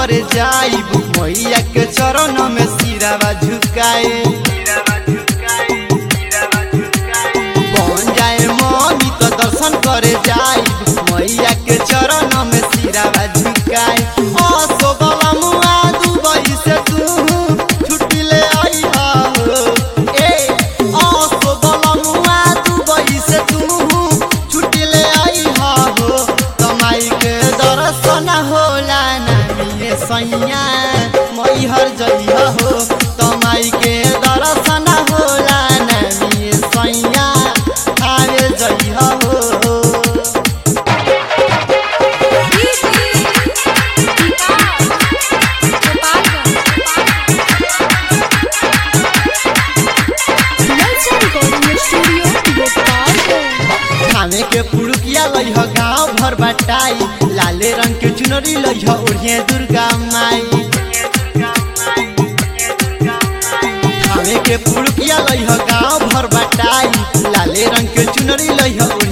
करे जाइब मैया के चरण में सिरावा झुकाए बन जाए मम्मी तो दर्शन करे जाइब मैया के चरण में सिरावा झुकाए असो बाबा मुआ दुबई से तू छुट्टी ले आई हो ए असो बाबा मुआ दुबई से तू छुट्टी ले आई हो कमाई के दर्शन होला नानी सैया मैहर जइहा हो कमाई के दर्शन होला नानी सैया आवे जइहा हो खाने के पुरुकिया लइह गाँव भर बटाई लाले रंग के चुनरी लइह ओढ़िए दुर्गा माई खाने के पुरुकिया लइह गाँव भर बटाई लाले रंग के चुनरी लइह